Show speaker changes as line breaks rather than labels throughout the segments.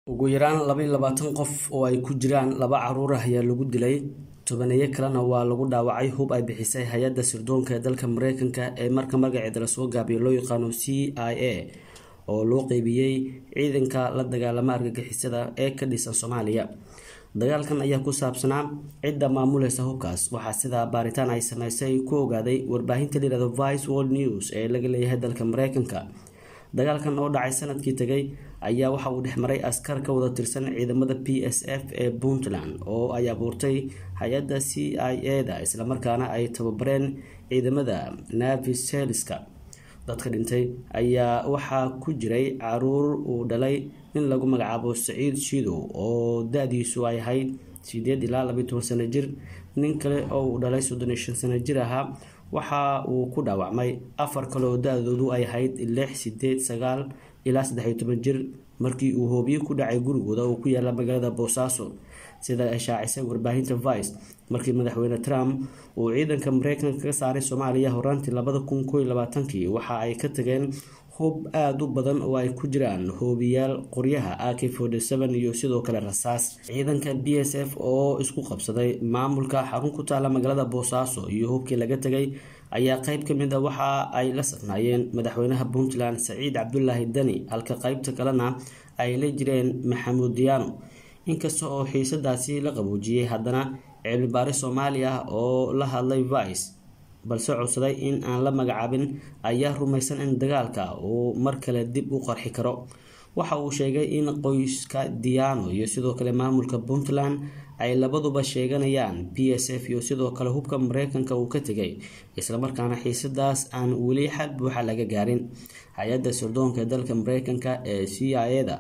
ugu yaraan laba iyo labaatan qof oo ay ku jiraan laba caruur ah ayaa lagu dilay tobaneeyo kalena waa lagu dhaawacay hub ay bixisay hay-adda sirdoonka ee dalka mareykanka ee marka magaceeda lasoo gaabiyo loo yaqaano c i a oo loo qeybiyey ciidanka la dagaalama argagixisada ee ka dhisan soomaaliya dagaalkan ayaa ku saabsanaa cidda maamuleysa hubkaas waxaa sidaa baaritaan ay sameysay ku ogaaday warbaahinta layihahdo vice world news ee laga leeyahay dalka mareykanka dagaalkan oo dhacay sanadkii tegay ayaa waxa uu dhexmaray askar ka wada tirsan ciidamada p s f ee puntland oo ay abuurtay hay-adda c i a da islamarkaana ay tababareen ciidamada navi seliska dadka dhintay ayaa waxaa ku jiray caruur uu dhalay nin lagu magacaabo saciid shidow oo da-diisu ay ahayd sideed ilaa labayi toban sano jir nin kale oo uu dhalay soddon iyo shan sano jir ahaa waxa uu ku dhaawacmay afar kale oo da-doodu ay ahayd lix sideed sagaal ilaa saddex iyo toban jir markii uu hoobiye ku dhacay gurigooda oo ku yaala magaalada boosaaso sida ay shaacisay warbaahinta vice markii madaxweyne trump uu ciidanka mareykanka ka saaray soomaaliya horaantii labada kun koo iyo labaatankii waxa ay ka tageen hub aada u badan oo ay ku jiraan hoobiyaal qoryaha a k forty seven iyo sidoo kale rasaas ciidanka b s f oo isku qabsaday maamulka xarun ku taala magaalada boosaaso iyo hubkii laga tegay ayaa qeyb ka mid a waxa ay la safnaayeen madaxweynaha puntland saciid cabdulaahi dani halka qeybta kalena ay la jireen maxamuud diyaano inkasta oo xiisadaasi la qaboojiyey haddana cilmibaari soomaali ah oo la hadlay vice balse codsaday in aan la magacaabin ayaa rumaysan in dagaalka uu mar kale dib u qarxi karo waxa uu sheegay in qoyska diyaano iyo sidoo kale maamulka puntland ay labaduba sheeganayaan b s f iyo sidoo kale hubka mareykanka uu ka tegay islamarkaana xiisadaas aan weli xal buuxa laga gaarin hay-adda sirdoonka dalka mareykanka ee c i a da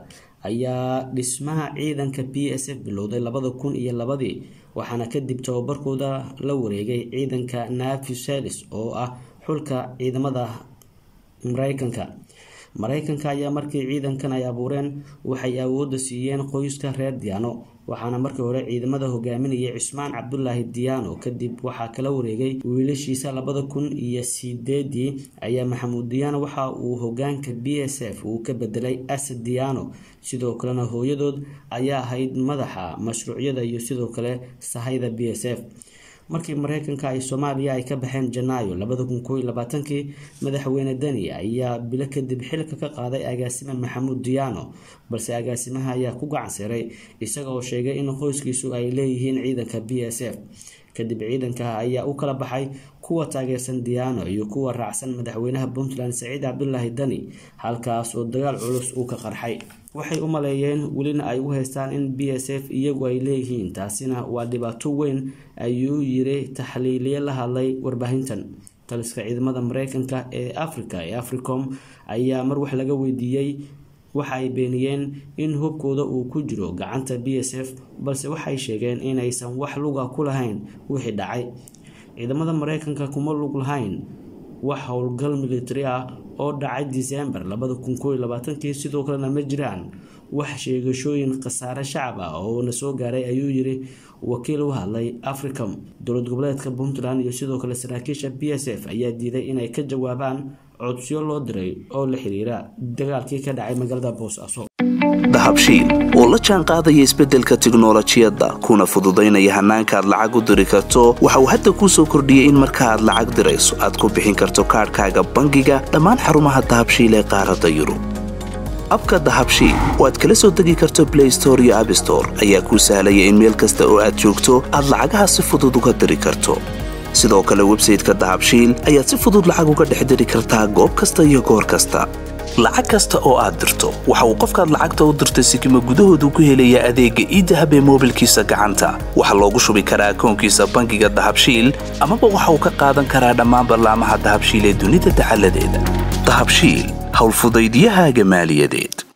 ayaa dhismaha ciidanka b s f bilowday labada kun iyo labadii waxaana kadib tababarkooda la wareegay ciidanka navi selis oo ah xulka ciidamada mareykanka mareykanka ayaa markii ciidankan ay abuureen waxay awoodda siiyeen qoyska reer diyaano waxaana markii hore ciidamada hogaaminayay cismaan cabdulaahi diyaano kadib waxaa kala wareegay wiilashiisa labada kun iyo sideedii ayaa maxamuud diyaano waxa uu hogaanka b s f uu ka bedelay asad diyaano sidoo kalena hooyadood ayaa ahayd madaxa mashruucyada iyo sidoo kale sahayda b s f markii mareykanka ay soomaaliya ay ka baxeen janaayo labada kun koo iyo labaatankii madaxweyne deni ayaa bilo kadib xilka ka qaaday agaasime maxamuud diyaano balse agaasimaha ayaa ku gacanseeray isaga oo sheegay in qoyskiisu ay leeyihiin ciidanka b s f kadib ciidanka ayaa u kala baxay kuwa taageersan diyaano iyo kuwa raacsan madaxweynaha puntland saciid cabdulaahi dani halkaas oo dagaal culus uu ka qarxay waxay u maleeyeen welina ay u haystaan in b s f iyagu ay leeyihiin taasina waa dhibaato weyn ayuu yiri taxliiliye la hadlay warbaahintan taliska ciidamada mareykanka ee africa ee africom ayaa mar wax laga weydiiyey waxa ay beeniyeen in hubkooda uu ku jiro gacanta b s f balse waxay sheegeen inaysan wax luga ku lahayn wixii dhacay ciidamada mareykanka kuma lug lahayn wax howlgal militari ah oo dhacay disembar labada kun koo iyo labaatankii sidoo kalena ma jiraan wax sheegashooyin khasaare shacab ah oo na soo gaaray ayuu yiri wakiil u hadlay africom dowlad goboleedka puntland iyo sidoo kale saraakiisha b s f ayaa diiday inay ka jawaabaan codsiyo loo diray oo la xiriira dagaalkii ka dhacay magaalada boosaaso
dahabshiil oo la jaan qaadaya isbeddelka tiknolojiyadda kuna fududaynaya hannaanka aad lacag u diri karto waxa uu hadda kuu soo kordhiyey in marka aad lacag dirayso aad ku bixin karto kaadhkaaga bangiga dhammaan xarumaha dahabshiil ee qaaradda yurub abka dahabshiil oo aad kala soo degi karto blay store iyo abstore ayaa kuu sahlaya in meel kasta oo aad joogto aad lacagaha si fudud uga diri karto sidoo kale websayteka dahabshiil ayaad si fudud lacag uga dhex diri kartaa goob kasta iyo goor kasta lacag kasta oo aad dirto waxa uu qofkaad lacagta u dirtay sikima gudahoodu ku helayaa adeegga iidahab ee moobilkiisa gacanta waxaa loogu shubi karaa akoonkiisa bangiga dahabshiil amaba waxa uu ka qaadan karaa dhammaan ballaamaha dahabshiil ee dunida dacaladeeda dahabshiil howlfudaydyahaaga maaliyadeed